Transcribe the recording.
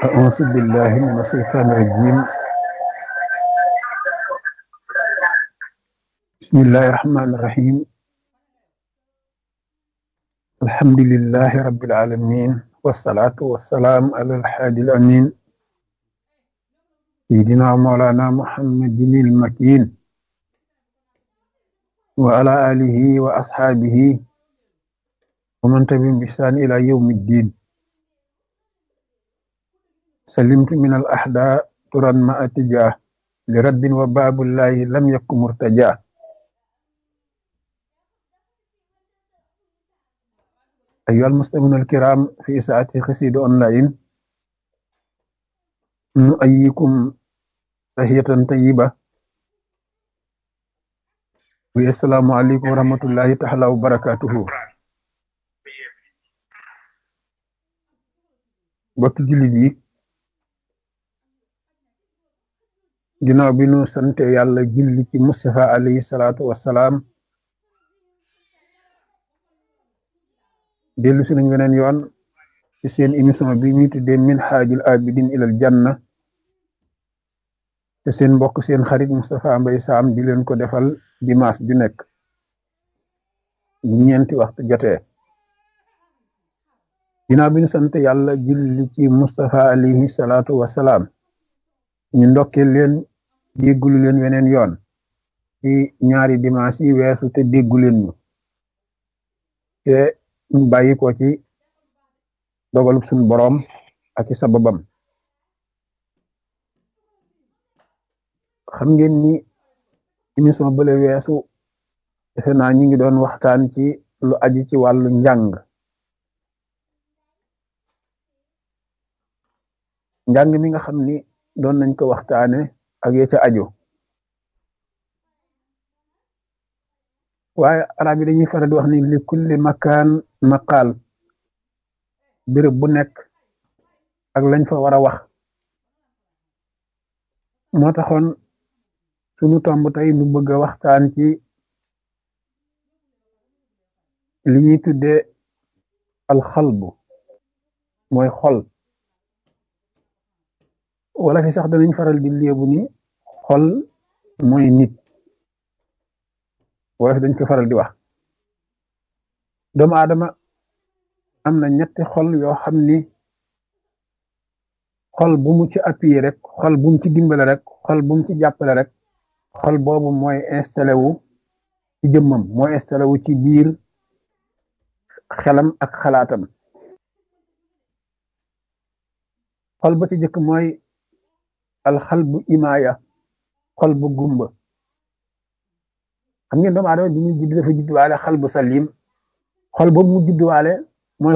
أعوذ بالله من الشيطان الرجيم بسم الله الرحمن الرحيم الحمد لله رب العالمين والصلاة والسلام على الحادي الأمين سيدنا مولانا محمد المكين وعلى آله وأصحابه ومن تبعهم بإحسان إلى يوم الدين سلمت من الأحداء ترا ما أتجاه لرد وباب الله لم يكن مرتجاه أيها المسلمون الكرام في ساعة خسيد أونلاين نؤيكم تحية طيبة والسلام عليكم ورحمة الله تعالى وبركاته bokk jullit yi ginnaaw bi nu sante yàlla julli ci Mustafa alayhi salaatu wassalaam dellu si nañ weneen yoon ci seen émission bi ñu tuddee minhaajul abidin ilal janna te seen mbokk seen xarit Moustapha Mbaye Sam di leen ko defal dimanche ju nekk bu ñeenti waxtu jotee ginnaaw bi ñu sant yàlla julli ci Moustapha alayhi salaatu wassalaam ñu ndokkee leen déggulu leen weneen yoon ci ñaari dimanche yi weesu te déggu leen ñu te ñu bàyyi ko ci dogalub suñu boroom ak ci sababam xam ngeen ni émission bële weesu defe naa ñi ngi doon waxtaan ci lu aju ci wàllu njàng njàng mi nga xam ni doon nañ ko waxtaane ak ya ca aju waaye arab yi dañuy faral di wax ni li kulli makaan maqaal béréb bu nekk ak lañ fa war a wax moo taxoon sunu tomb tey nu bëgg a waxtaan ci li ñuy tuddee alxalbu mooy xol wala fi sax danañ faral di léebu ni xol mooy nit wala fi dañ ko faral di wax doomu aadama am na ñetti xol yoo xam ni xol bu mu ci appuyé rek xol bu mu ci dimbale rek xol bu mu ci jàppale rek xol boobu mooy installé wu ci jëmmam mooy installé wu ci biir xelam ak xalaatam xol ba ci jëkk mooy alxal bu imaaya xol bu gumba xam ngeen doomu aadama bi muy judd dafa judduwaale xal bu salim xol boobu mu judduwaale